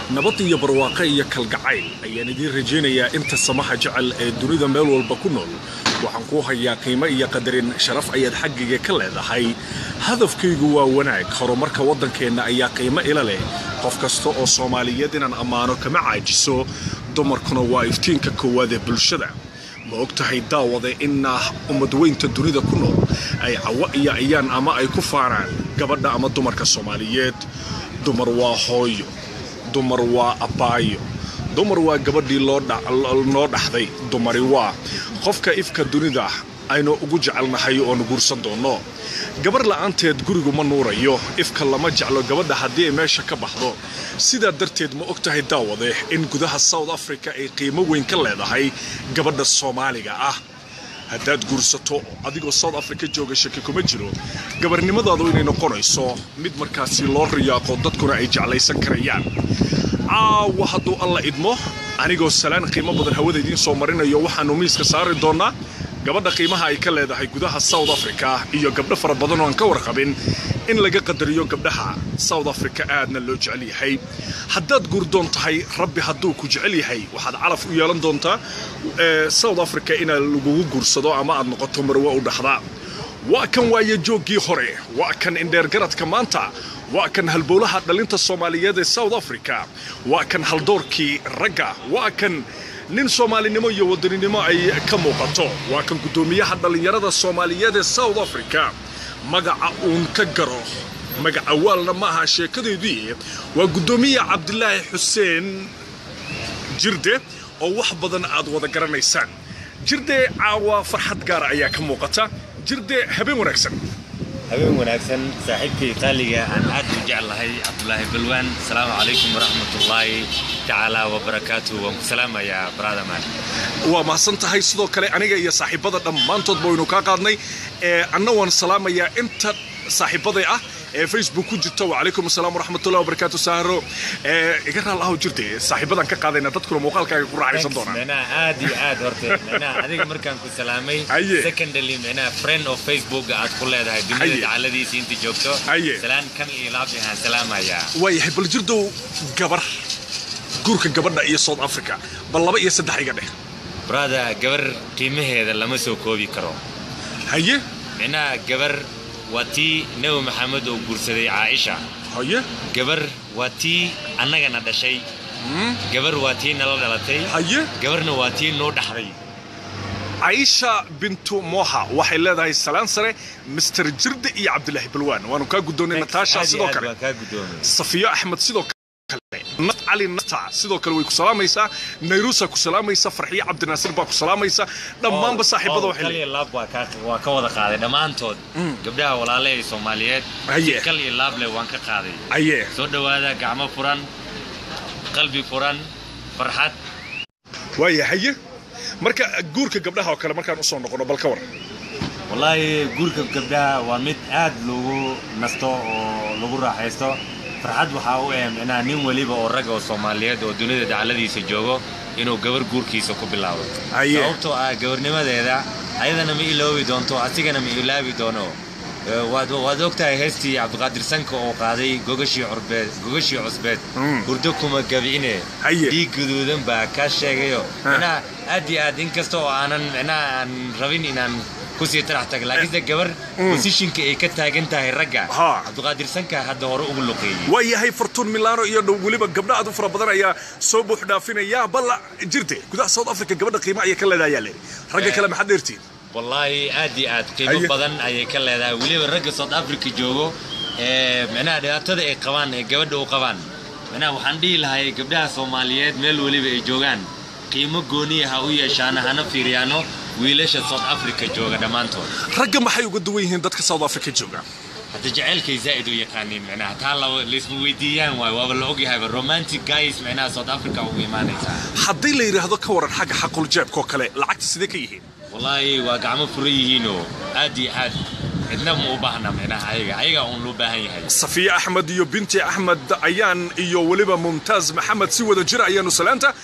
nabad iyo barwaaqo iyo kalgacayl ayaan idiin rajaynayaa inta samaha jecel ee dunida meel walba ku nool waxaan kuu hayaa qiimo iyo qadarin sharaf ayaad xaggayga ka leedahay hadafkaygu waa wanaag horumarka waddankeenna ayaa qiimo ila leh qof kasta oo soomaaliyeed inaan ammaano kama caajiso dumarkuna waa iftiinka koowaad ee bulshada ma og tahay daawade inna ummadweynta dunida ku nool ay cawo iyo ayaan ama ay ku faanaan gabadha ama dumarka soomaaliyeed dumar waa hooyo dumar waa abbaayo dumar waa gabadhii noo dhaxday dumari waa qofka ifka dunida aynu ugu jecelnahay oonu guursan doonno gabar la'aanteed gurigu ma nuurayo ifka lama jeclo gabadha haddii ay meesha ka baxdo sidaa darteed ma og tahay daawade in gudaha south africa ay qiimo weyn ka leedahay gabadha soomaaliga ah haddaad guursato adigoo south africa jooga shaki kuma jiro gabarnimadaadu inay noqonayso mid markaasi loo riyaaqo dadkuna ay jeclaysan karayaan caawa hadduu alla idmo anigoo salaan qiimo badan hawada idiin soo marinayo waxaannu miiska saari doonnaa gabadha qiimaha ay ka leedahay gudaha south africa iyo gabdho fara badan oo aan ka warqabin in laga qadariyo gabdhaha south africa aadna loo jecel yahay haddaad guurdoon tahay rabbi hadduu ku jecel yahay waxaad calaf u yeelan doontaa south africa inaa lagugu guursado ama aad noqoto marwe u dhaxda waa kan waaye jooggii hore waa kan indheergaradka maanta waa kan halbowlaha dhalinta soomaaliyeed ee south africa waa kan haldoorkii ragga waa kan nin soomaalinimo iyo wadaninimo ay ka muuqato waa kan guddoomiyaha dhallinyarada soomaaliyeed ee south africa magaca uun ka garo magaca waalna ma aha sheekadeedii waa guddoomiya cabdilaahi xuseen jirde oo wax badan aad wada garanaysaan jirde caawa farxad gaara ayaa ka muuqata jirde habeen wanaagsan habeen wanaagsan saaxiibkay qaaliga aan aad u jeclahay cabdulaahi balwaan asalaamu calaykum waraxmatullaahi tacaala wabarakaatu waan ku salaamayaa bradaman waa mahadsan tahay sidoo kale aniga iyo saaxiibada dhammaantoodba waynu kaa qaadnay anna waan salaamayaa inta saaxiibaday ah ee facebook ku jirta wacalaykum asalaam waraxmatullahi wabarakaatu saaro iga raal aho jirte saaxiibadan ka qaadayna dadkuna muuqaalkaaga ku raaxaysan doonaan micnaha aad iyo aad horte micnaha adiga markaan ku salaamay Aye. secondly micnaha friend of facebook aad ku leedahay dunida Aye. dacaladiisa inta joogto Aye. salaan kan iyo laab ahaan salaamayaa waayahay bal jirdow gabar guurka gabadha iyo south africa bal laba iyo saddex iga dheh brada gabar qiimaheeda lama soo koobi karo haye micnaha gabar waa tii nebi maxamed oo guursaday caaisha haye gabar waa tii annagana dhashay gabar waa tii nala dhalatay haye gabarna waa tii noo dhaxday caisha bintu moha waxay leedahay salaan sare mister jirde iyo cabdilaahi balwaan waanu kaa guddoonnay nataasha Aad iyo sidoo aad kale waan kaa guddoomay safiyo axmed sidoo kale nat cali nata sidoo kale way ku salaamaysaa nayruusa ku salaamaysa farxiyo cabdinaasir baa ku salaamaysa dhammaanba saaxiibada waxay kal iyo leeyihiin laab waa ka waa ka wada qaaday dhammaantood gabdhaha walaale ee soomaaliyeed Haye. si kal iyo laab leh waan ka qaaday aye soo dhowaada gacmo furan qalbi furan farxad waaya haye marka guurka gabdhaha oo kale markaan usoo noqono bal ka war wallaahi guurka gabdhaha waa mid aad lagu nasto oo lagu raaxaysto farxad waxaa u eh micnaha nin weliba oo rag oo soomaaliyeed oo dunida dacaladiisa joogo inuu gabar guurkiisa ku bilaabo Haye. sababtoo ah gabarnimadeeda ayadana ma iloobi doonto asigana ma ilaabi doono Eh, waad waad ogtahay heestii cabdiqaadir sanka oo qaaday gogashii curbeed gogashii cusbeed Mm. hurdo kuma gabcine Haye. dhiig guduudan baa kaa sheegayo Ha. micnaha aad iyo aad inkasta oo aanan micnaha aan rabin inaan kusii tarax taga laakiinse gabar posishinka ay ka taagan tahay ragga Ha. cabdiqaadir sanka hadda hore ugu luqeeyey waayahay fartuun milano iyo dhow weliba gabdha aad u fara badan ayaa soo buux dhaafinaya balla jirte gudaha south africa gabadha qiimo ayay ka leedahay ayaa leehi ragga Eh. kale maxaad dheertiin wallaahi aad iyo aad qiimo Haye. badan ayay ka leedahay weliba ragga south africa joogo ee micnaha dhibaatada ay qabaan ee gabadha u qabaan micnaha waxaan dhihi lahay gabdhaha soomaaliyeed meel weliba ay joogaan qiimo gooniya ha u yeeshaano hana fiiriyaano wiilasha south africa jooga dhammaantood ragga maxay uga duwan yihiin dadka south africa jooga hadda jaceylkay zaa'id u yaqaaniin micnaha taa la laysma weydiiyaan waay waaba la ogyahayba romantic guys micnaha south africa ugu imaanaysaa haddii la yidhaahdo ka waran xagga xaqul jeebkoo kale lacagta sidee ka yihiin wallaahi waa gacmo furan yihiinoo aad iyo aad cidna ma u baahna micnaha ayaga ayaga uun loo baahan yahay safiye axmed iyo binti axmed ayaan iyo weliba mumtaaz maxamed si wada jira ayaanu salaanta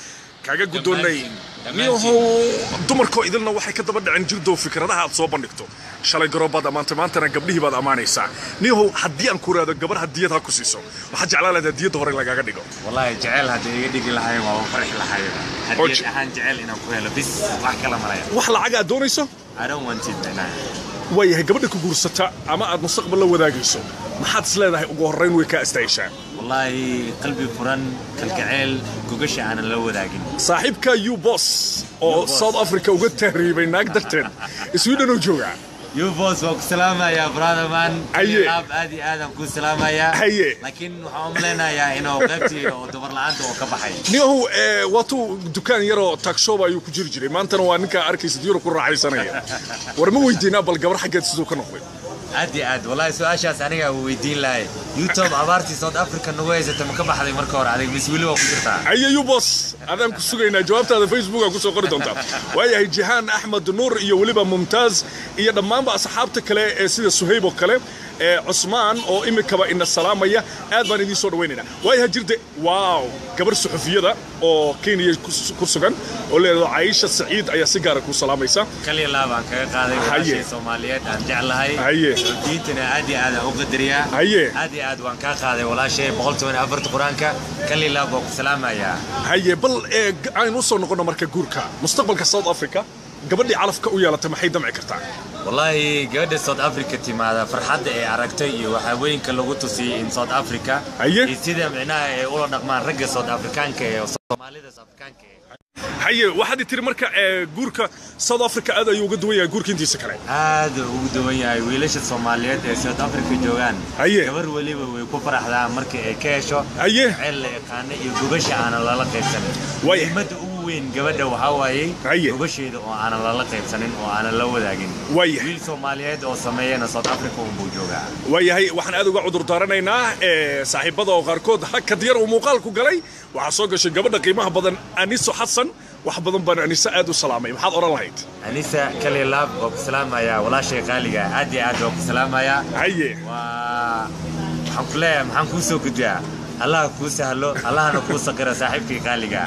kaaga guddoonnay niyahow dumarkoo idilna waxay ka daba dhaceen jirdow fikradaha aad soo bandhigto shalay garoobaad ammaantay maantana gabdhihii baad ammaanaysaa niyahow haddii aan ku raado gabar hadiyad ha ku siiso waxaad jeclaan lahayd hadiyadda hore lagaaga dhigo والله جعل هذا يدق لهاي ما فرح لهاي أوج. هدي أهان جعل إنه كويلا بس wax kala malaya wax lacag aad doonayso I don't want it man waayahay gabadha ku guursata ama aad mustaqbal la wadaagayso maxaad is leedahay ugu horrayn way kaa istaayishaa والله قلبي فرن كالجعل كوكش أنا لو وداقين saaxiibka u bos oo U-Boss. south africa uga tahriibay naag darteed sweden uu joogaa يو بوس وك سلامة يا براذر مان أيه. لاب آدي آدم كو سلامة يا أيه. لكن waxaan umaleynaa yaa inuu qaybtii oo dumar la'aanta oo ka baxay niyahow ee, waatuu dukaan yaroo tagshoba ayuu ku jiri jiray maantana waa ninkaa arkaysid yuro ku raaxaysanaya war ma weydiinaa bal gabar xaggeed siduu ka noqday aad iyo aad wallahi su-aashaas aniga uu weydiin lahay youtube abaartii south africa nagu haysata ma ka baxday marka hore adig mis weli waa ku jirtaa aye u bos adaan ku sugaynaa jawaabtaada facebook aa kusoo qori doontaa waayahay jihaan axmed nuur iyo weliba mumtaaz iyo dhammaanba asxaabta kale ee sida suhayb oo kale ee cusmaan oo imikaba ina salaamaya aad baan idiin soo dhawaynaynaa waayaha jirde waaw gabar suxufiyada oo kenya ku- ku sugan oo leedaho caisha saciid ayaa si gaara ku salaamaysa kaliya laabaan kaga qaaday Haye. walaashay soomaaliyeed aan jeclahay Haye. diintana aad iyo aad aan u qadariyaa Haye. aad iyo aad waan kaa qaaday walaashay boqol toban iyo afarta qur-aanka kaliya laab waa ku salaamayaa haye bal ee g- aynu usoo noqono marka guurka mustaqbalka south africa gabadhii calafka u yeelatay maxay damci kartaa والله gabadha south africa timaada farxadda ay aragtay iyo waxaawooyinka lagu tusiyey in south africa Haye. iyo sida micnaha ay ula dhaqmaan ragga south afrikaanka ee soomaalida south afrikaanka ee haye waxaad i tiri marka ee guurka south africa aad ayuu uga duwan yahay guurka intiisa kale aad ugu duwan yahay wiilasha soomaaliyeed ee south africa joogaan Haye. gabar weliba way ku faraxdaan markii ay ka hesho Haye. ceel la yaqaano iyo gobasha aanan lala qaybsanin Waaya. muhiimadda ugu weyn gabadha waxaa waayey Haye. gobasheeda oo aanan lala qaybsanin oo aanan la wadaagin Waaya. wiil soomaaliyeed oo sameeyana south africa unbuu joogaa waayahay waxaan aad uga cudur daaranaynaa ee saaxiibada oo qaarkood hakad yar uu muuqaalku galay waxaa soo gashay gabadha qiimaha badan aniso xasan wax badan baan aniso aad u salaamay maxaad odhan lahayd anisa kali laab waa ku salaamayaa walaashay qaaliga aad iyo aad waa ku salaamayaa haye waa waxaan ku leeyahay maxaan kuu soo gudbiyaa allaha kuu sahlo allahana kuu saqira saaxiibkii qaaliga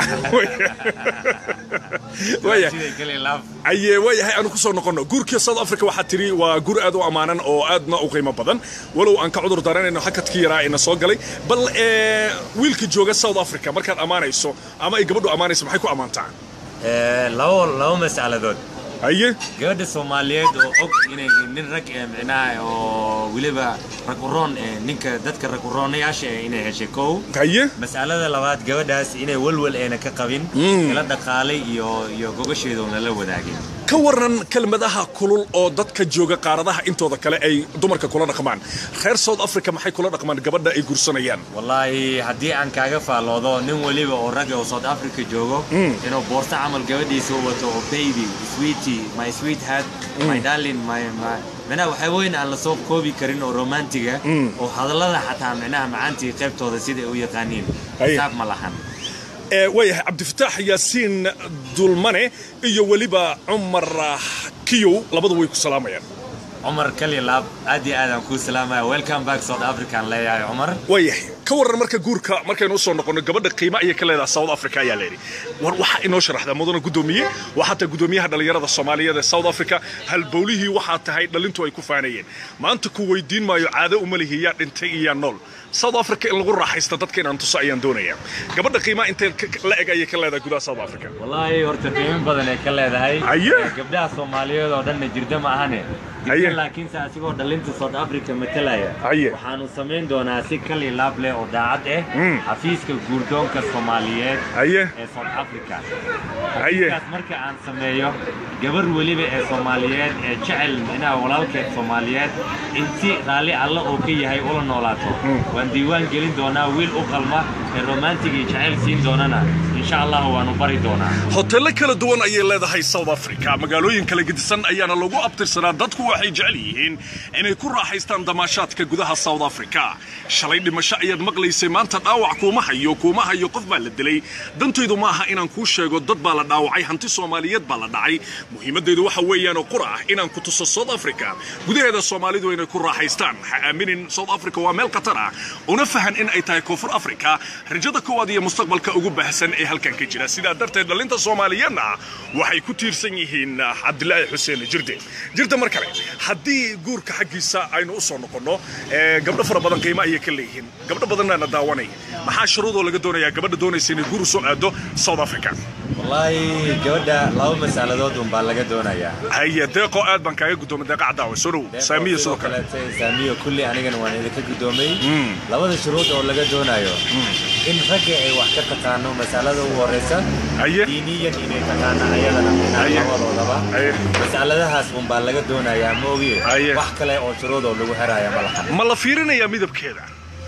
waayahay Siday kali laab aye waayahay aanu kusoo noqonno guurkii south africa waxaa tiri waa guur aad u ammaanan oo aadna u qiimo badan walow aan ka cudur daaranayno hakadkii yaraa ina soo galay bal ee, wiilka jooga south africa markaad ammaanayso ama ay gabadhu ammaanayso maxay ku ammaantaa Eh, labo labo mas'aladood haye gabadha soomaaliyeed oo og inay nin rag ee micnaha oo weliba rag uroon ee ninka dadka rag uroonayaasha ee inay heshay kow haye mas'alada labaad gabadhaas inay walwal ayna ka qabin ila dhaqaalay iyo iyo gogasheeda oona la wadaagin ka waran kelmadaha kulul oo dadka jooga qaaradaha intooda kale ay dumarka kula dhaqmaan reer south africa maxay kula dhaqmaan gabadha ay guursanayaan wallaahi haddii aan kaaga faalloodo nin weliba oo ragga oo south africa joogo inuu boorto camal gabadhiisa u wato oo baby sweetie my sweet heart my darling my my micnaha waxaa weyn aan lasoo koobi karin oo romantiga oo hadallada xataa micnaha macaantii qaybtooda siday u yaqaaniin Haye. xisaab ma lahan ee waayahay cabdifataax yaasiin dulmane iyo weliba cumar ah, kiyow labadu way ku salaamayaan cumar kali laab aad iyo aad aan kuu salaamaya welcome back south africa aan leeyahay cumar waayahay ka waran marka guurka markaynu usoo noqono gabadha qiimo ayay ka leedahay south africa ayaa layidhi war waxaa inoo sharaxdaa mudana guddoomiye waa xataa guddoomiyaha dhallinyarada soomaaliyeed ee south africa halbowlihii waxaa tahay dhalintu ay ku faanayeen maanta ku weydiin maayo caado uma lihi yaa dhintay iyo yaa nool south africa in lagu raaxaysto dadka inaan tuso ayaan doonayaa gabadha qiimaa intee ka- la eg ayay ka leedahay gudaha south africa wallaahi horta qiimo badan ay ka leedahay Haye. gabdhaha soomaaliyeed oo dhanna jirda ma ahane Haye. jirda laakiinse asigoo dhalinta south africa matalaya Haye. waxaanu samayn doonaa si kali laab leh oo daacad ah Mm. xafiiska guurdoonka soomaaliyeed haye ee south africa Haye. xafiiskaas marka aan sameeyo gabar weliba ee soomaaliyeed ee jecel micnaha walaalkeed soomaaliyeed in si raalli alla oo ka yahay ula noolaato waan diiwaan gelin doonaa wiil u qalma ee romantig iyo jecel siin doonana insha allah waanu bari doonaa hoteello kala duwan ayay leedahay south africa magaalooyin kala gedisan ayaana lagu abtirsanaa dadku waxay jecel yihiin inay ku raaxaystaan damaashaadka gudaha south africa shalay dhimasho ayaad maqlaysay maanta dhaawac kuuma hayo kuuma hayo qof baa la dilay dantaydu ma aha inaan kuu sheego dad baa la dhaawacay hanti soomaaliyeed baa la dhacay muhiimaddeedu waxa weeyaan oo qura ah inaan ku tuso south africa gudaheeda soomaalidu inay ku raaxaystaan ha aaminin south africa waa meel khatar ah una fahan in ay tahay koonfur africa rajada koowaad iyo mustaqbalka ugu baahsan ee halkan ka jira sidaa darteed dhallinta soomaaliyeedna waxay ku tiirsan yihiin cabdilaahi xuseen jirde jirde mar kale haddii guurka xaggiisa aynu u soo noqonno gabdho fara badan qiimo ayay ka leeyihiin gabdho badanna na daawanaya maxaa shuruudoo laga doonayaa gabadha doonaysa inay guur u soo aado south africa wallaahi gabadha laba masaladood un baa laga doonayaa haye deeqoo aad baan kaaga guddoomay deeqa cadaawe soo dhow saamiya sidoo kale saamiyo kulli anigana waan idinka guddoomay labada shuruud oo laga doonayo in ragga ay wax ka taqaano masalada ugu horeysa haye diiniyan inay taqaano ayadana Haye. labadoodaba haye masaladahaas un baa laga doonayaa ma ogiye Haye. wax kale oo shuruud oo lagu xiraya ma lahan ma la fiirinayaa midabkeeda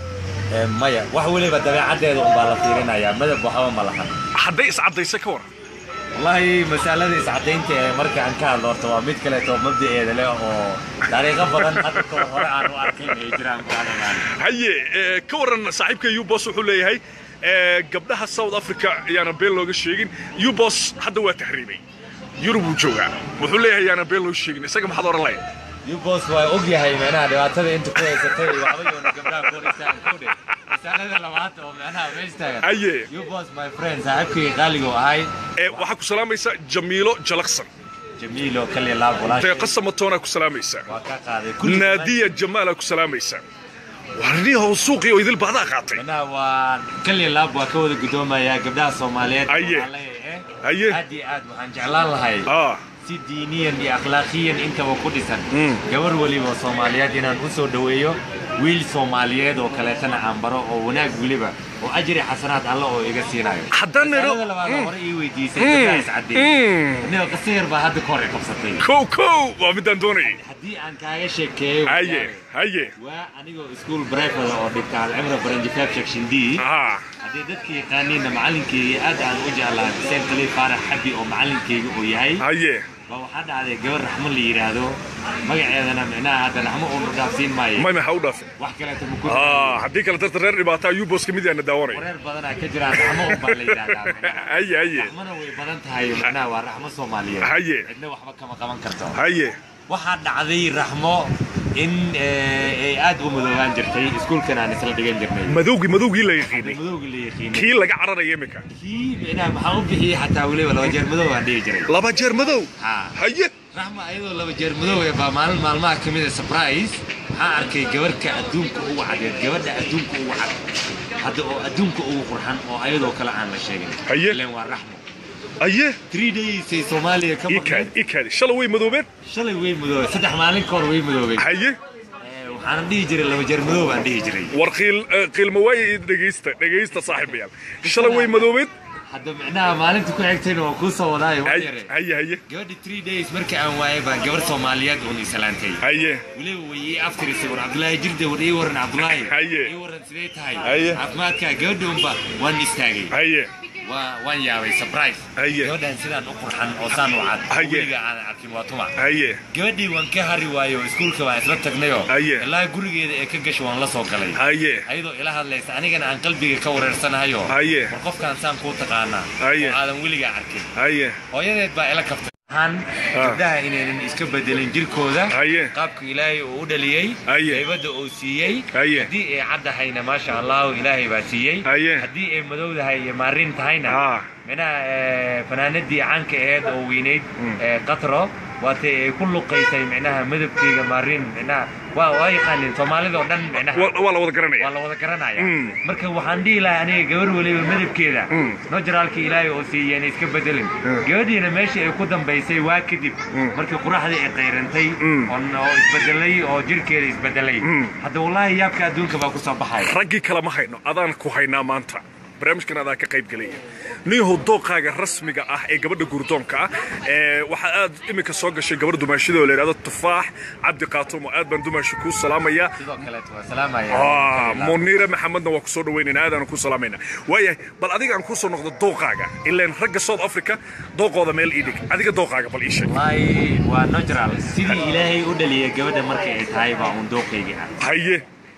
Ee, maya wax weliba dabeecaddeeda un baa la fiirinayaa madab waxba ma lahan hadday iscaddaysa ka waran wallaahi masalada iscadaynta ee markaan ka hadlo horta waa mid kaleeto mabdaeeda leh oo dariiqo badan hadda kor hore aan u arkayn ay jiraan kaanagaan haye ee, ka waran saaxiibka ubos wuxuu leeyahay ee, gabdhaha south africa ayaana been looga sheegin ubos hadda waa tahriibay yurub uu joogaa wuxuu leeyahay ayaana been loo sheegin isaga maxaad oran lahayd yubos waa og yahay micnaha dhibaatada inta ku haysatay waxba yoona gabdhaha ku horeystaan kude masalada labaad oo micnaha meesha taagan haye yubos my friend saaxiibkii qaaligu ahay ee, waxaa ku salaamaysa jamiilo jalaqsan jamiilo kaliya laab walaashay deeqa samatoonaa ku salaamaysa waa ka qaaday kulli naadiya jamaalaa ku salaamaysa warniyahow suuqii oo idil baadaa qaatay micnaha waa kaliya laab waa ka wada guddoomayaa gabdhaha soomaaliyeed Haye. waxaan leeyahay, Haye. aad iyo aad waxaan jeclaan lahay ah si diiniyan iyo akhlaaqiyan intaba ku dhisan Mm. gabar weliba soomaaliyeed inaan u soo dhoweeyo wiil soomaaliyeed oo kaleetana aan baro oo wanaag weliba oo ajri xasanaad alla oo iga siinayo Haddaan nidho- Masalada labaad oo Mm. hore ii weydiisay gabdhaha iscadeeyey Mm. aniga qisa yar baa hadda ka hor i qabsatay kow kow waa midaan doonayay haddii aan kaaga sheekeeyo haye haye waa anigoo iskuul brifada oo dhigta alcimra baranjifaab section d ah haddii dadka yaqaaniinna macalinkeyga aad aan u jeclaa xuseen khaliil faarax xabi oo macalinkeyga uu yahay haye baa waxaa dhacday gabar raxmo la yidhaahdo magaceedana micnaha hadda raxmo uunu dhaafsiin maayo may maxaa u dhaafay wax kaleeto ma ku ah haddii kale darta reer dhibaataa ubos ka mid yaana daawanaya wareer badanaa ka jiraan raxmo un baa la yidhaahdaa micnaha. haye haye raxmona way badan tahay micnaha waa raxmo soomaaliyeed Haye. cidna waxba kama qaban karto haye waxaa dhacday raxmo in eh, ay aad u madoobaan jirtay iskuulkan aan isla dhigan jirnay madowgii madowgii la yaqiinay madowga la yaqiinay kii laga cararaya iminka kii micnaha maxaa u bixiyey xataa weliba laba jeer madow aan dhihi jiray laba jeer madow Ha. haye raxma ayadoo laba jeer madow ee baa maalin maalmaha ka mid a surprise waxaan arkay gabarhka adduunka ugu cadeed gabadha adduunka ugu cad hadda oo adduunka ugu qurxan oo ayadoo kale aan la sheegin Haye. ileen waa raxmo haye three days ay soomaaliya ka ii maqneen kaadi ii kaadi shalay way madoobeen shalay way madoobay saddex maalin ka hor way madoobay haye Eh, waxaanan dhihi jiray laba jeer madow baan dhihi jiray war qiil eh, qiilma waaye dhegaysta dhegaysta saaxiibayaal shalay way madoobeen hadda micnaha maalinta ku xigtayna waan kuu soo wadaayo wax haye yare haye haye gabadhi three days markii aan waayay baa gabar soomaaliyeed uun islaantay haye weliba way ii aftirisay war cabdulaahi jirde war ii waran cabdulaahi Haye. ii waran sidee tahay Haye. caafimaadkaa gabadha unba waan istaagay haye waa waan yaabay surprise Haye. gabadhan sidaan u qurxan oo saan u cad Haye. weliga aanan arkin waa tuma haye gabadhii waan ka hari waayo oo iskuulka baan isla tagnayoo Haye. ilaa gurigeeda ee ka gasho waan la soo galay haye ayadoo ila hadlaysa anigana aan qalbiga ka wareersanahayo Haye. war qofkaan saan kuu taqaanaa Haye. oo aadan weligaa arkin haye hooyadeed baa ila kaftay han gabdhaha inaynan iska bedelin jirkooda Haye. qaabka ilaahay uu u dhaliyey Haye. haybadda uu siiyey Haye. haddii ay caddahayna maasha allahu ilaahay baa siiyey Haye. haddii ay madowdahay iyo maarin tahayna Ah. minaha eh, fanaanadii caanka aheed oo weynayd eh, qatro waatay ay ku luqaysay micnaha midabkeyga maarin micnaha waa waa yaqaanin soomaalida oo dhan micnaha waa waa la wada waa garanaya la wada garanaya Mm. marka waxaan dhihi lahaa aniga gabar weliba midabkeeda Mm. nojaraalka ilaahay oo siiyeen iska bedelin gabadhiina meeshii ay ku dambaysay waa kadib markii quraxdii ay qayrantay Mm. oo oo isbedelay oo jirkeeda isbedelay Mm. hadda wallaahi yaabka adduunka baa ku soo baxaya raggii kale ma hayno adaan ku haynaa maanta barnaamijkan adaa ka qayb gelaya ninyahow dooqaaga rasmiga ah ee gabadha gurdoonka ah ee waxaa aad iminka soo gashay gabar dumaashida oo la yidhahdo tufaax cabdi qaatumo aad baan dumaashi kuu salaamayaa sidoo kaleeto waa salaamaya Ah, muniire maxamedna waa kusoo dhaweynayna aadaan ku salaamayna waayahay bal adiga aan kusoo noqdo dooqaaga ilaan ragga south africa dooqooda meel ii dhig adiga dooqaaga bal ii sheeg wallaahi waa natural sidii ilaahay u dhaliyay gabadha markay ay tahay baa uun dooqaygii ah haye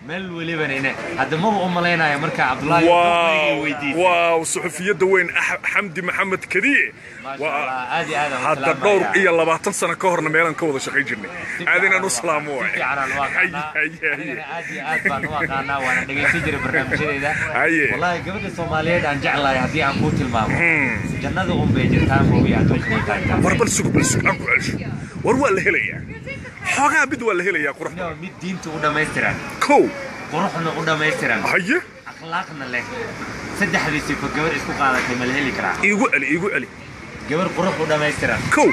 meel welibana ine hadda maba u malaynayo markaa cabdulaahi waaw weydiisay waaw suxufiyadda weyn Ax- xamdi maxamed kadiye maasha Waa- allah aad iyo aad aan u hadda salaamayaa. dhowr iyo labaatan sano ka horna meelaan ka wada shaqayn jirnay Si aad inaan fiican u salaamo si waay fiican aan u aqaanaa. Haye, haye, Anigana aad iyo aad baan u aqaanaa waana dhegaysan jiray barnaamijyadeeda Haye. wallaahi gabadha soomaaliyeed aan jeclahay haddii aan kuu tilmaamo jannada un bay jirtaa mooye adduunka way taagtaa war bal sug bal sug aan ku celsho war waa la helayaa xoogaa mid waa la helayaa qurux Inoo mid diinta u dhammaystiran kow quruxna u dhammaystiran haye akhlaaqna leh saddexdii sifo gabar isku qaadatay ma la heli karaa iigu celi iigu celi gabar qurux u dhammaystiran kow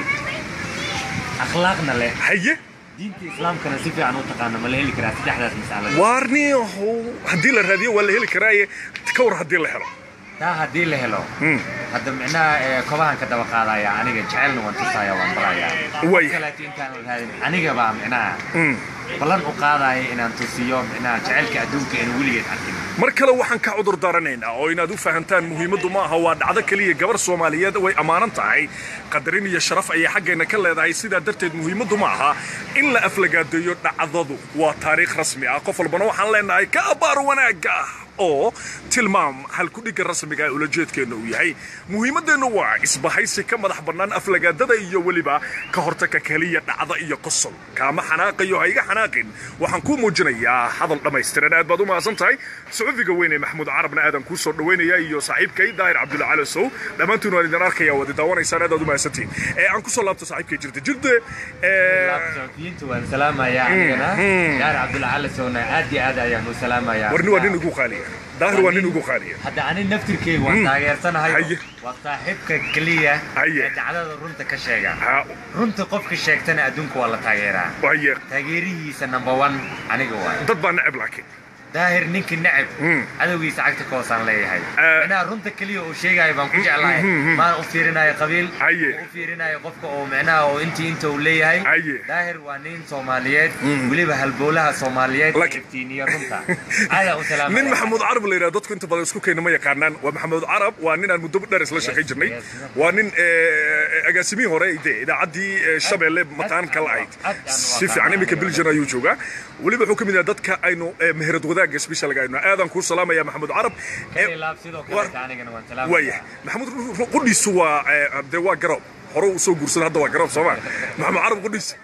akhlaaqna leh haye diinta islaamkana si fiican u taqaano ma la heli karaa saddexdaas mas'alada waarniyahow haddii la raadiyo waa la heli karaaye ka war haddii la helo taa haddii la helo Hmm. hadda micnaha ee, kobahan ka daba qaadaya aniga jecelna waan tusaya waan barayaa Way. kaleeto intaan raadin aniga baa micnaha Hmm. ballan u qaadaya inaan tusiyo micnaha jecelka adduunka aan weligeed arkin mar kale waxaan ka cudur daaranaynaa oo inaad u fahantaan muhiimaddu ma aha waa dhacdo keliya gabar soomaaliyeed way ammaanan tahay qadarin iyo sharaf ayay xaggeenna ka leedahay sidaa darteed muhiimaddu ma aha in la aflagaadeeyo dhacdadu waa taariikh rasmi ah qof walbana waxaan leenahay ka abbaar wanaagga ah oo tilmaam halkudhigga rasmiga ee ulajeedkeenna uu yahay muhiimaddeennu waa isbahaysi ka madax bannaan aflagaadada iyo weliba ka hortagka keliya dhacda iyo qosol kaama xanaaqayo ha iga xanaaqin waxaan kuu muujinayaa hadal dhammaystiran aad baad u mahadsan tahay suxufiga weyn ee maxamuud carabna aadan kuu soo dhaweynaya iyo saaxiibkay daahir cabdulla cali sow dhammaantiin waan idin arkaya waad daawanaysaan aad aad u mahadsantihin ee aan kusoo laabto saaxiibkay jirta jirde ee, saxafiyiinta waan salaamayaa anigana gaar cabdulla cali sowna aad iyo aad ayaan u salaamayaa warni waa nin ugu qaaliya daahir waa nin ugu qaaliya hadda ani naftirkeyga waan taageersanahay Haye. waa saaxiibka keliya Haye. ee dhacdada runta ka sheega ha runta qofka sheegtana adduunka waa la taageeraa waaye taageerihiisa number one aniga waay dad baa neceb laakiin daahir ninkii neceb Mm. cadowgiisa cagta ka hoosaan leeyahay Eh. micnaha runta keliya uu sheegayo baan ku jeclahay maan u fiirinayo qabiil Haye. u fiirinayo qofka oo micnaha oo intii inta uu leeyahay Haye. daahir waa nin soomaaliyeed weliba halbowlaha soomaaliyeed Laakiin- iftiiniya runta aadaa u salaamaya nin maxamuud carab la yidhaha dadku inta badan isku keena ma yaqaanaan waa maxamuud carab waa nin aan muddo dheer isla shaqayn jirnay yes. waa nin eh, agaasimihii hore de idaacaddii eh, shabeelle maqaan kala ahayd Aad aan u si aqaanaa. fiican iminka biljan ayuu joogaa weliba wuxuu ka mid yahay dadka aynu eh, meherad wadaagga specialga aynu aadaan kuu salaamaya maxamuud carab Eh, Kani laab sidoo war- kale anigana waan waaya salaamaya maxamuud qudhiisu waa eh, dee waa garoob hore uu soo guursada hadda waa garoob sooma maxamuud carab qudhiis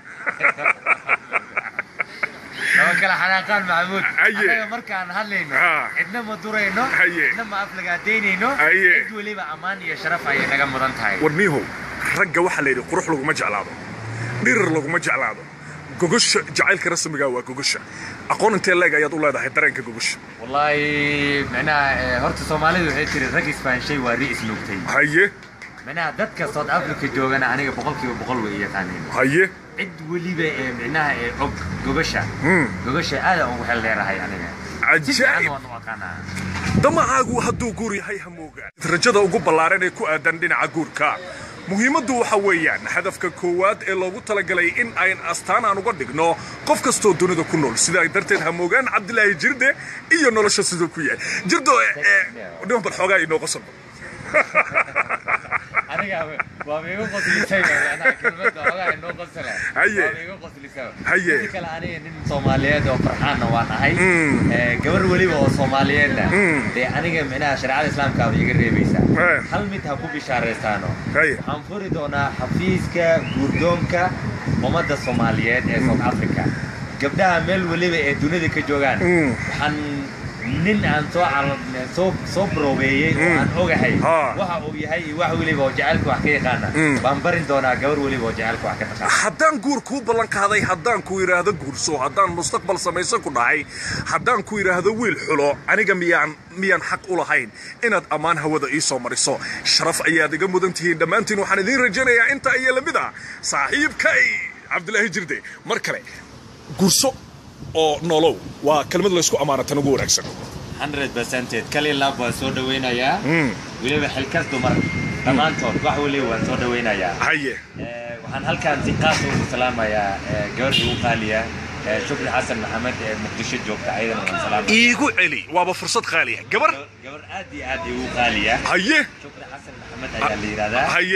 laba kala xanaaqaan maxamuud Haye. annaga markaan hadlayno Ah. cidna ma durayno Haye. cidna ma aflagaadaynayno Haye. cid weliba ammaan iyo sharaf ayay naga mudan tahay warniihow ragga waxaa la yidhi qurux laguma jeclaado dhirir laguma jeclaado gogosha jacaylka rasmiga waa gogosha aqoon intee leeg ayaad u leedahay dareenka gogosha wallaahi micnaha eh, horta soomaalidu waxay tiri rag isbaanshay waa ri isnuugtay haye micnaha dadka south africa joogana aniga boqolkiiba boqol way yaqaaneen haye cid weliba ee micnaha ee og gogasha gogasha aad aan ugu xeel dheerahay aniga si fiican cajaa'ib waan u aqaanaa damacaagu hadduu guur yahay hamoogaan rajada ugu ballaaran ee ku aadan dhinaca guurka muhiimaddu waxa weeyaan hadafka koowaad ee loogu talagalay in ayn astaan aan uga dhigno qof kastoo dunida ku nool sidaa darteed hamoogaan cabdilaahi jirde iyo nolosha siduu ku yahay jirdo dhiman bal xoogaa inoo qosolba aniga waaba igu qoslisay micnaha kelmadda ogaa inoo qosla Haye. waaba igu qoslisay Haye. Midda kale aniga nin soomaaliyeed oo farxaanna waan ahay Mm. Eh, gabar weliba oo soomaaliyeedna Mm. dee aniga micnaha shareecada islaamka aba iga reebaysaa Eh. hal mid ha ku bishaaraystaano Haye. waxaan furi doonaa xafiiska guurdoonka ummadda soomaaliyeed ee south africa gabdhaha meel weliba ee dunida ka joogaan Mm. waxaan nin aan soo cal- soo soo baroobeeyey oo aan ogahay Ha. waxa uu yahay iyo wax weliba oo jacaylka wax ka yaqaana Mm. baan barin doonaa gabar weliba oo jacaylka wax ka taqaana haddaan guur kuu ballan qaaday haddaan ku idhaahdo guurso haddaan mustaqbal samaysan ku dhahay haddaan ku idhaahdo wiil xulo aniga miyaan miyaan xaq u lahayn inaad ammaan hawada ii soo mariso sharaf ayaad iga mudan tihiin dhammaantiin waxaan idiin rajaynayaa inta iyo lamid ah saaxiibkay cabdilaahi jirde mar kale guurso oo nolow waa kelmad laysku ammaanatan ugu wanaagsan 100% kali laab waan soo dhawaynayaa Mm. weliba xilkas dumar dhammaantood wax weliba waan soo dhawaynayaa haye Eh, waxaan halkaan si qaas ugu salaamayaa eh, gabadha ugu qaaliya eh, shukri xasan maxamed ee muqdisho joogta ayadana waan salaamaya iigu celi waaba fursad qaaliya gabar gabar aad iyo aad ugu qaaliya haye shukri xasan maxamed ayaa la yidhahdaa haye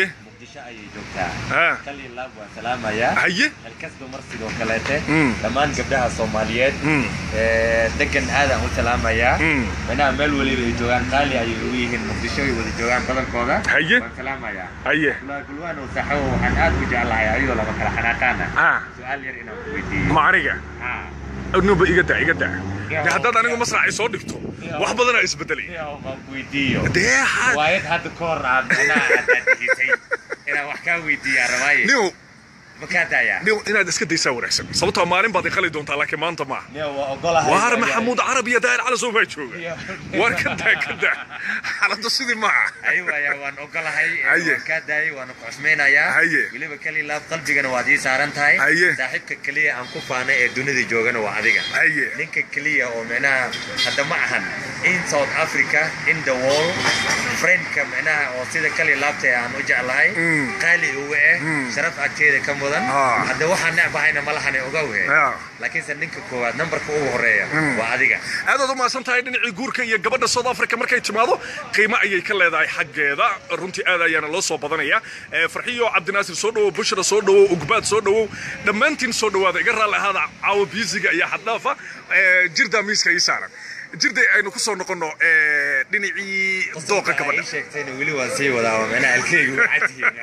muqdisho ayay joogtaa Ah. kali laab waa salaamayaa haye halkasba mar sidoo kaleete Mm. dhammaan gabdhaha soomaaliyeed Mm. ee, degan aadaan u salaamayaa Mm. manaha meel weliba ay joogaan qaali ayay ugu yihiin muqdisho ay wada joogaan badankooda Haye. waan salaamayaa haye gulwaan oo saaxiibo waxaan aad u jeclahay ayadoo laba kala xanaaqaana ah su-aal yar inaan ku weydiiyo ma aniga Ah. nuba iga da iga da de haddaad anigu masraxay soo dhigto wax badanaa isbedelay Yaa, waan ku weydiiyo dee ha- waayad hadda ka hor aad manaha aad aadisay inaan wax kaa weydiiyaa rabaaye niw ma kaa daayaa niw inaad iska daysaa wanaagsan sababtoo maalin baad iqali doontaa laakiin maanta maaha Yaa, waa ogolahay waar maxamuud carab iyo daahir cali soo baa jooga waar ka daa ka daa xaaladdu sidii maaha ayuu ayaa waan ogolahay ee, Haye. waan kaa daayay waana ku cusmaynayaa Haye. weliba kali laab qalbigana waad ii saaran tahay Haye. saaxiibka keliya aan ku faanay ee dunida joogana waa adiga haye ninka keliya oo micnaha hadda ma ahan in south africa in the world friendka micnaha oo sida kali laabta ee aan u jeclahay Mm. qaali uga eh Mm. sharaf agteeda ka mudan Ah. hadda waxaan necbahayna malahane ogawhe Ah. laakiinse ninka koowaad nambarka ugu horeeya Mm. waa adiga aadaad u mahadsan tahay dhinacii guurka iyo gabadha south africa markay timaado qiimo ayay ka leedahay xaggeeda runtii aad ayaana loo soo badanaya Eh, farxiyo cabdinaasir soo dhowow bushra soo dhowow ugbaad soo dhowow dhammaantiin soo dhowaada iga raalli ahaada caawa biisiga iyo xaddhaafa Eh, jirdaa miiska ii saaran jirday aynu ku soo noqonno eh, dhinacii dooqa gabadha Ii sheegtayna weli waan sii wadaa oo micnaha alkeygu u cadyihiin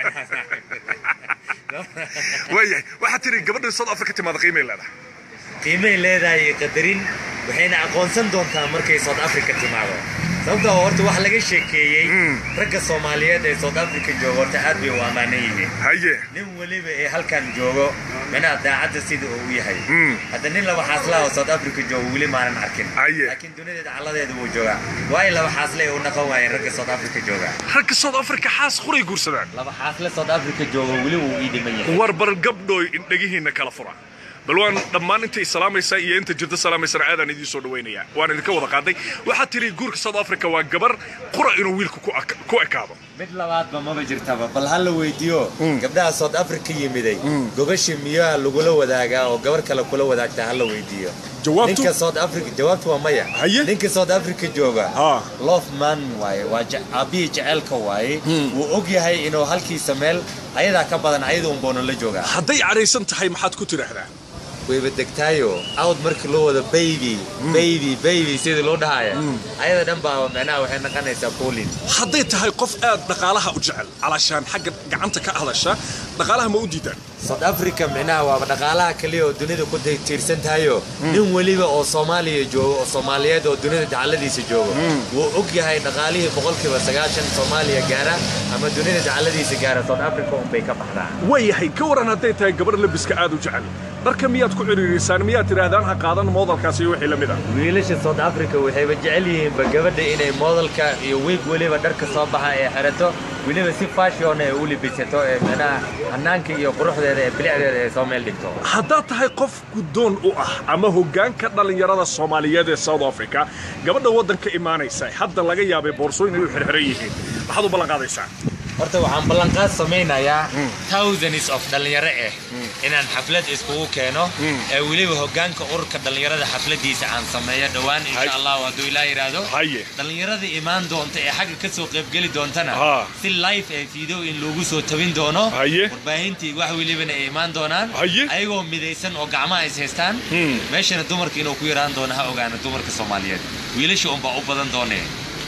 waayahay waxaad tiri gabadha south africa timaada qiimay leedahay qiimay leedahay iyo qadarin waxayna aqoonsan doontaa markay south africa timaado sababta oo horta wax laga sheekeeyey Mm. ragga soomaaliyeed ee south africa jooga horta aad bay u ammaanan yihiin haye nin weliba ee halkan joogo micnaha daacadda sida uu u yahay Mm. hadda nin laba xaasla oo south africa joogo weli maanan arkin Haye. laakiin dunideeda calladeeda wuu joogaa waayo laba xaasle ay u naqan waayeen ragga south africa jooga ragga south africa xaas quray guursadaan laba xaasle south africa joogo weli wuu ii dhiman yahay war bar gabdhooy indhegihiinna kala fura bal waan dhammaan intay salaamaysa iyo inta jirta salaamaysana aadaan idiin soo dhaweynaya waan idinka wada qaaday waxaad tiri guurka south africa waa gabar qura inuu wiilku ku ak- ku ekaado mid labaadba maba jirtaba bal ha la weydiiyo gabdhaha south africa yimiday gogashi miyaa lagula wadaagaa oo gabar kale kula wadaagtaa ha la weydiiyo Jawaabtu? ninka south africa jawaabtu waa maya Haye? ninka south africa jooga Ha. love man waaye waa je- aabbihii jeceelka waaye wuu og yahay inuu halkiisa meel ayadaa ka badan ayada unboona la joogaa hadday cadhaysan tahay maxaad ku tidhaahdaa wayba degtaayo awd markii loo wado baby baby baby sidii loo dhahaya ayada dhan baa micnaha waxay noqonaysaa poolin hadday tahay qof aad dhaqaalaha u jecel calaashaan xagga gacanta ka hadasha dhaqaalaha ma u diidaan south africa micnaha waaba dhaqaalaha kaliya oo dunida ku ti- tiirsan tahayo nin weliba oo soomaaliya joogo oo soomaaliyeed oo dunida dacaladiisa joogo wuu og yahay dhaqaalihii boqolkiiba sagaashan soomaaliya gaara ama dunida dacaladiisa gaara south africa unbay ka baxdaa waayahay ka waran hadday tahay gabar labiska aad u jecel dharka miyaad ku cidhiiriysaan miyaad tidhaahdaan ha qaadan moodalkaas iyo wixii la mid ah wiilasha south africa waxayba jecel yihiinba gabadha inay moodalka iyo wiig weliba dharka soo baxa ee xirato weliba si fashion ee u libisato ee micnaha hanaanka iyo quruxdeeda ee bilicdeeda ee soo meel dhigto haddaad tahay qof guddoon u ah ama hoggaanka dhallinyarada soomaaliyeed ee south africa gabadha waddanka imaanaysa hadda laga yaabay boorsooyin ay u xirxiran yihiin maxaad u ballanqaadaysaa horta waxaan ballanqaad samaynayaa thousands of dhallinyaro ah inaan xaflad iskugu keeno ee weliba hoggaanka ururka dhallinyarada xafladiisa aan sameeyo dhowaan Hay. insha allahu hadduu ilaa yidhaahdo haye dhallinyarada imaan doonta ee xagga ka soo qaybgeli doontana Ha. si live ee video in loogu soo tabin doono Haye. warbaahintii wax welibana ay imaan doonaan Haye. ayagoo midaysan oo gacmaha is haystaan Hmm. meeshana dumarka inuu ku yaraan doono ha ogaana dumarka soomaaliyeed wiilasha unbaa u badan doonee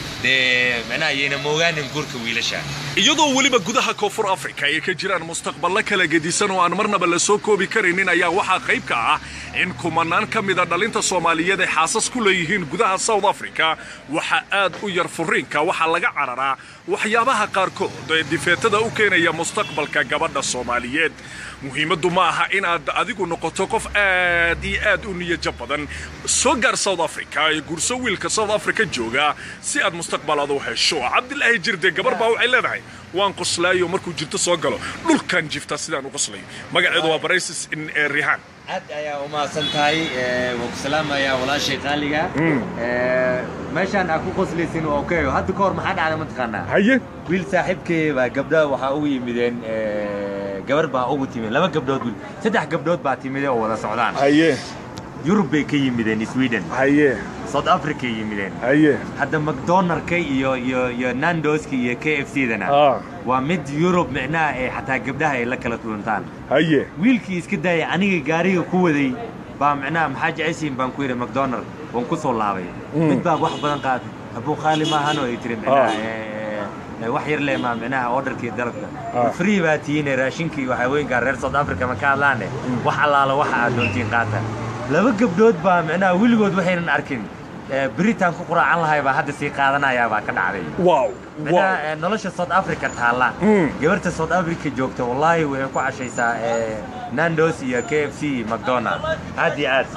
dee micnaha yayna moogaanin guurka wiilasha iyadoo weliba gudaha koonfur afrika ay ka jiraan mustaqballo kala gedisan oo aan marnaba la soo koobi karaynin ayaa waxaa qayb ka ah in kumanaan ka mida dhalinta soomaaliyeed ay xaasas ku leeyihiin gudaha south africa waxaa aad u yar furiinka waxaa laga cararaa waxyaabaha qaarkood ee difeetada u keenaya mustaqbalka gabadha soomaaliyeed muhiimaddu ma aha inaad adigu noqoto qof aad iyo aad u niyajab badan soo gaar south africa ee gurso wiilka south africa jooga si aad mustaqbalaad u hesho cabdilaahi jirde gabar baa waxay leedahay waan qoslaayo markuu jirto soo galo dhulkan jifta sidaan u qoslayo magaceedu waa baraysis in ee rihaan aad ayaa u mahadsan tahay ee, waan ku salaamayaa walaashay qaaliga Ee, meeshaan aad ku qoslaysin waa okay hadda ka hor maxaa dhacda mataqaanaa haye wiil saaxiibkay baa gabdhaha waxaa ugu yimideen ee, gabar baa ugu timid laba gabdhood wiil saddex gabdhood baa timide oo wada socdaan haye yurub bay ka yimideen sweden haye south africa ay yimideen haye hadda macdonaldka iyo iyo iyo nandoska iyo k f c dana ah waa mid yurub micnaha ee xataa gabdhaha ay la kala kuluntaan haye wiilkii iska daaya aniga gaariga ku waday baa micnaha maxaa jeceshiin baan ku yidhi macdonald waan ku soo laabay mid baa wax badan qaatay abuu qaali maahano ay tiri micnaha Ah. ee, ee, wax yar leh maa micnaha orderkii dalabka Ah. free baa tihiine raashinkii waxaa weynkaa reer south africa ma ka hadlaane wax allaala waxa aad doontiin qaata laba gabdhood baa micnaha weligood waxaynan arkin ee, beritaan ku quraacan lahay baa hadda sii qaadanayaa baa ka dhacday wow micnaha wow ee, nolosha south africa taalla Mm. gabarta south africa joogta wallaahi way ku cashaysaa ee, nandos iyo k f c macdonald aad iyo aad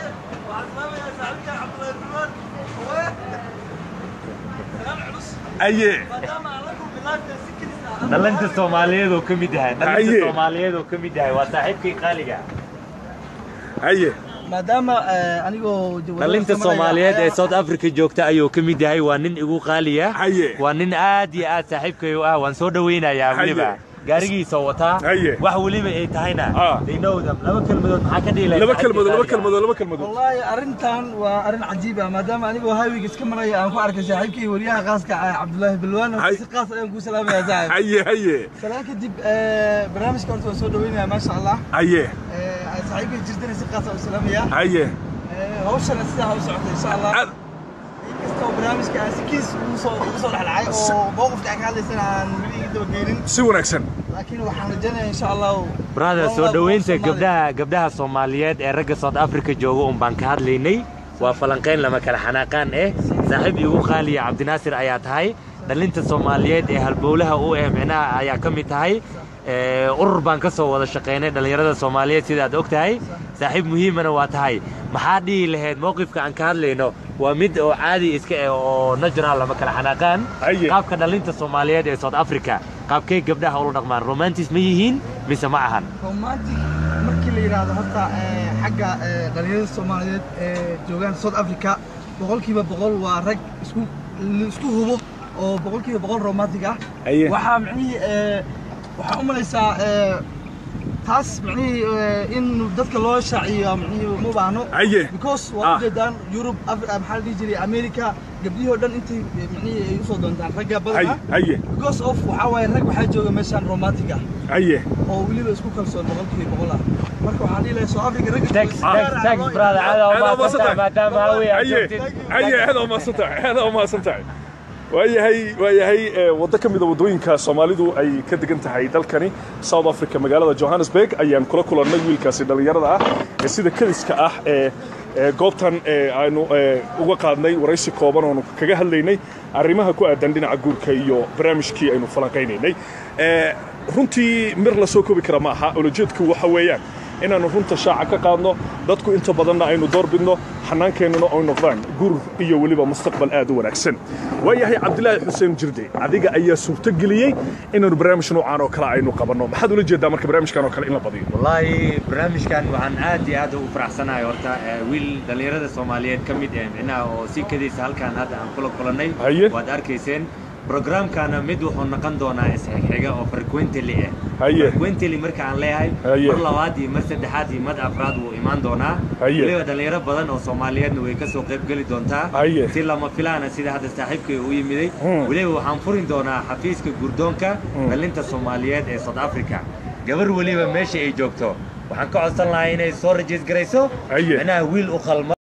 haye dhalinta soomaaliyeed oo ka mid yahay Aye. dhalinta soomaaliyeed oo ka mid yahay waa saaxiibkii qaaliga haye maadaama eh, anigoo jawaabo dhalinta samaraya soomaaliyeed ee ayaa- south africa joogta ayuu ka mid yahay waa nin igu qaaliya Haye. waa nin aad iyo aad saaxiibkay u ah waan soo dhawaynayaa Haye. weliba gaarigiisa wataa Haye. wax weliba ay tahayna Ah. they know them laba kelmadood maxaa ka dhihi lahayd laba saaxiibkii kelmadood laba qaaliga? kelmadood laba kelmadood wallaahi arrintan waa arrin cajiib ah maadaama anigoo highwayga iska maraya aan ku arkay saaxiibkii wariyaha khaaska ah cabdullaahi bilwaan Hay. si qaas ayaan kuu salaamayaa saaxib haye haye salaan kadib eh, barnaamijka horta waan soo dhaweynaya maasha allah haye Eh, saaxiibkay jirtana si qaas aan u salaamayaa haye Eh, hawshana sidaa ha u socota insha allah Aad- inkastoo barnaamijka aan si kiis ugu soo ugu soo dhexdhacay oo mowqifka aan ka hadlaysana aan weli iga dabageenin si wanaagsan laakiin waxaan rajaynayaa insha allahu brother One soo love, dhoweynta one Somali. gabdhaha gabdhaha soomaaliyeed ee ragga south africa jooga un baan ka hadlaynay waa falanqayn lama kala xanaaqaan eh saaxiib igu qaaliya cabdinaasir ayaa tahay dhalinta soomaaliyeed ee halbowlaha u eh micnaha ayaa ka mid tahay Ee, urur baan ka soo wada shaqaynay dhallinyarada soomaaliyeed sidaad og tahay saaxiib muhiimana waa tahay maxaa dhihi lahayd mowqifka aan ka hadlayno waa mid oo caadi iska eh oo natural lama kala xanaaqaan Haye. qaabka dhalinta soomaaliyeed ee south africa qaabkay gabdhaha ula dhaqmaan romantis ma yihiin mise ma ahan romantic markii la yidhaahdo horta eh, xagga eh, dhalinyarada soomaaliyeed ee joogaan south africa boqolkiiba boqol waa rag isku isku hubo oo boqolkiiba boqol romantic ah Aye. waxaa micnihii eh, waxaa u malaysaa eh, taas micnihii eh, in dadka loo shaaciyo micnihii uma baahno haye because Ah. waa ujeedaan yurub Afri- maxaa la dhihi jiray america gabdhihii oo dhan intay eh, micnihii ay usoo doontaan ragga haye badan haye because of waxaa waaye rag waxaa jooga meeshaan romantic ah haye oo weliba isku kalsoon boqolkiiba boqol ah marka waxaan dhihi lahaa soo africa ragga Thanks, jooga thanks, gaar ah thanks, loo brother. ilaaliyo. Aad Aad u mahadsantahay umahadsantahay. maadaama hawey aad haye joogtid. haye aad u mahadsan tahay aad u mahadsan tahay waayahay waayahay ee, waddo ka mida waddooyinka soomaalidu ay ka degan tahay dalkani south africa magaalada johannesburg ayaan kula kulannay wiilkaasi dhallinyarada ah ee sida kadiska ah ee ee goobtan ee aynu ee, uga qaadnay waraysi kooban oonu kaga hadlaynay arrimaha ku aadan dhinaca guurka iyo barnaamijkii aynu falanqaynaynay Ee, runtii mir la soo koobi kara ma aha olojeedku waxa weeyaan inaannu runta shaaca ka qaadno dadku inta badanna aynu doorbidno xanaankeennuna ay noqdaan gur iyo weliba mustaqbal aad u wanaagsan waayahay cabdilaahi xuseen jirde adiga ayaa suurtogeliyey inaannu barnaamij noocaan oo kale aynu qabanno maxaad ula jeedaa marka barnaamijkan oo kale in la badiyo wallaahi barnaamijkan waxaan aad iyo aad ugu faraxsanahay horta ee, wiil dhallinyarada soomaaliyeed ka mid eh micnaha oo si kadiisa halkaan hadda aan kula kulannay Haye. waad arkayseen programkana mid wuxuu noqon doonaa isxixiga oo frequently ah Haye. frequently marka aan leeyahay Haye. mar labaad iyo mar saddexaad iyo mar afraad wuu imaan doonaa Haye. weliba dhallinyaro badan oo soomaaliyeedna way ka soo qayb geli doontaa Haye. si lama filaana sida hadda saaxiibkay u yimiday Hmm. weliba waxaan furin doonaa xafiiska gurdoonka dhalinta soomaaliyeed ee south africa gabar weliba meesha ay joogto waxaan ka codsan lahaa inay soo rajiis garayso Haye. micnaha wiil u qalma